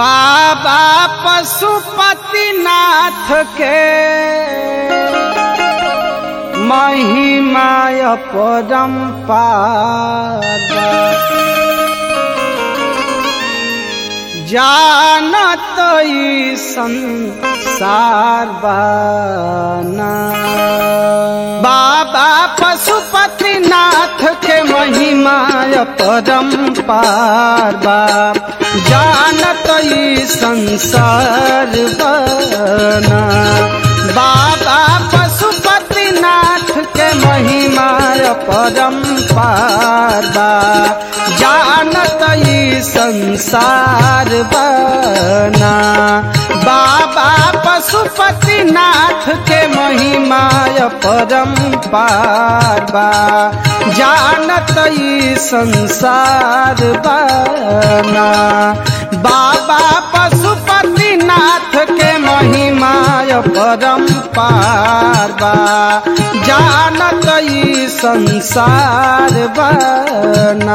बाबा पशुपतिनाथ के महिमाय परम्पार जानत ई संसार बाना बाबा पशुपतिनाथ के महिमाय परम्पार बा जानत ई संसार बना बाबा पशुपतिनाथ के महिमाय परम्पार बा जानत ई संसार बना बाबा पशुपतिनाथ के महिमाय परम्पार बा जानत ई संसार बना बाबा पशुपतिनाथ के महिमाय परम्पार बा जानत ई संसार बना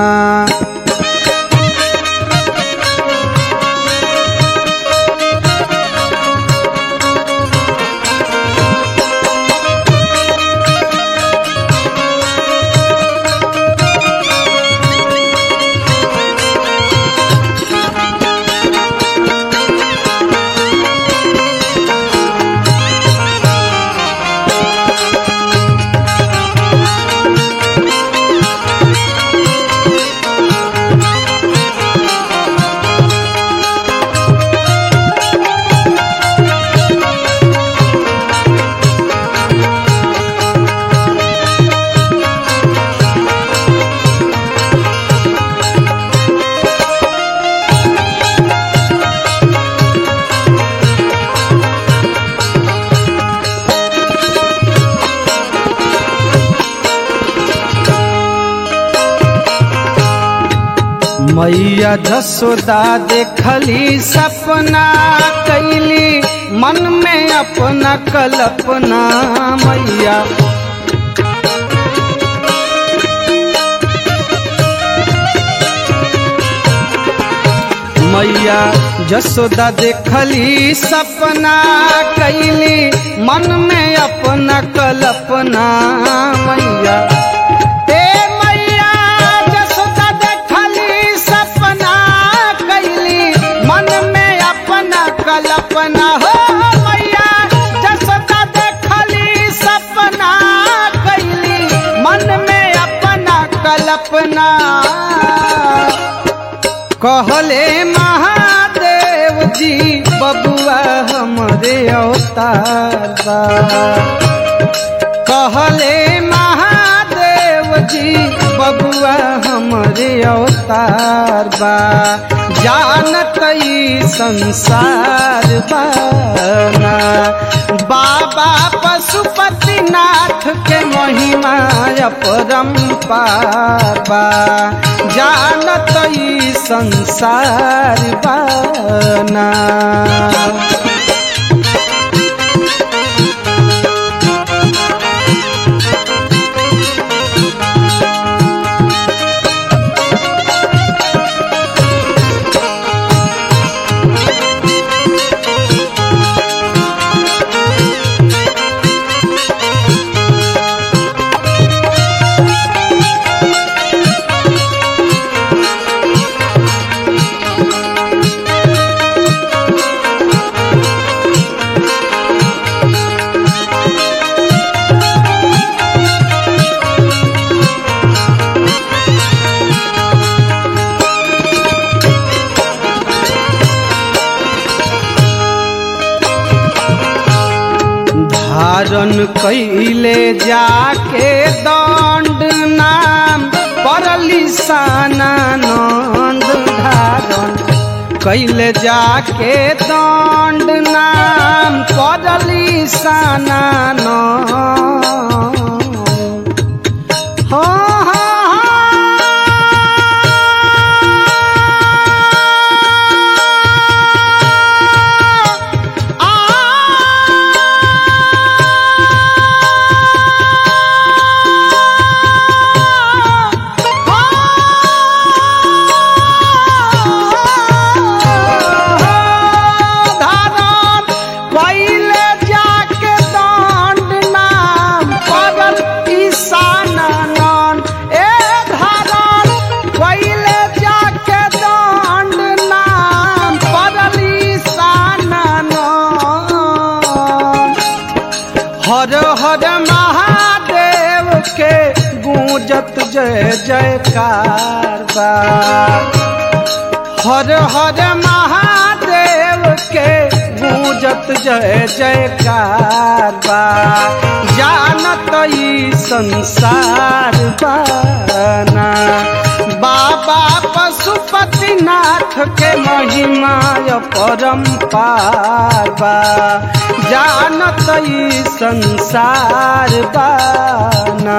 मैया जसोदा देखली सपना कैली मन में अपना कल्पना मैया मैया जसोदा देखली सपना कैली मन में अपना कल्पना मैया ए मैया जसोदा देखली सपना कैली मन में अपना कल्पना हो मैया जसोदा देखली सपना कैली मन में अपना कल्पना कहले महादेव जी बबुआ हमरे अवतार बा कहले महादेव जी बबुआ हमरे अवतार बा जानत ई संसार बाना बाबा पशुपतिनाथ के महिमा परम्पार बा जानत ई संसार बाना धारण कैले जाके दंड नाम परली सानंद धारण कैले जाके दंड नाम परली सानंद हाँ हाँ हाँ गूंजत जय जयकार बा हर हर महादेव के गूंजत जय जयकार बा जानत ई संसार बाना बाबा पशुपतिनाथ के महिमा परम्पार बा जानत ई संसार बाना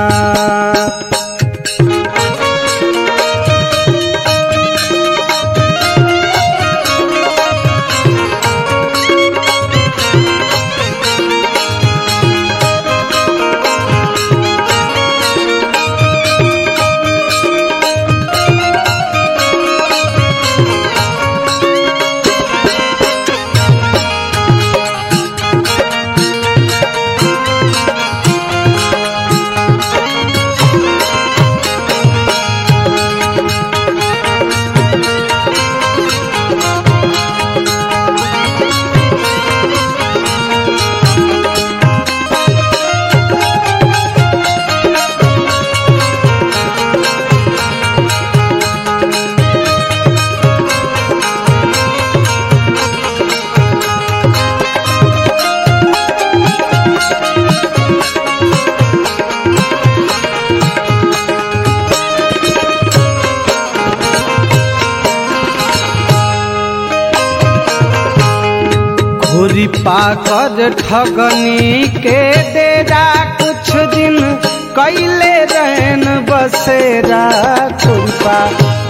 घोरी पाकर ठगनी के डेरा कुछ दिन कैले रहन बसेरा खुरपा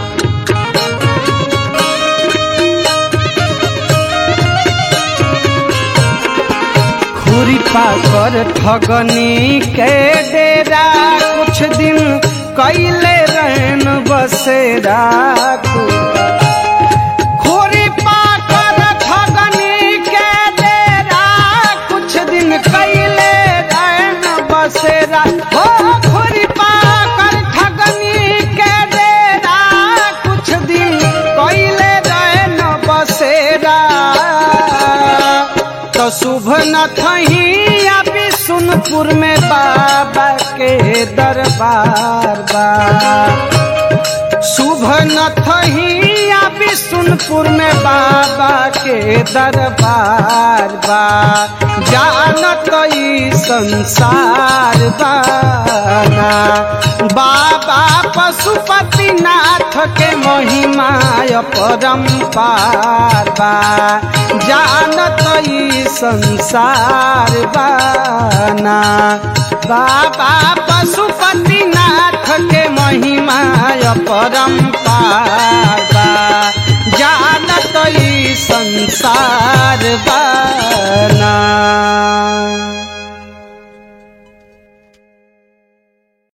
खुरी पाकर ठगनी के डेरा कुछ दिन कैले रहन बसेरा खुरपा खोरी पाकर ठगनी के डेरा कुछ दिन कैले रहन बसेरा हो खोरी पाकर ठगनी के डेरा कुछ दिन कैले रहन बसेरा तो शुभ न थही अभी सुनपुर में बाबा के दरबार बा शुभ न थही अभी सुनपुर में बाबा के दरबार बा जानत ई संसार बाना बाबा पशुपतिनाथ के महिमा परम्पार बा जानत ई संसार बाना बाबा पशुपतिनाथ के महिमा परम्पार बा जानत ई संसार बाना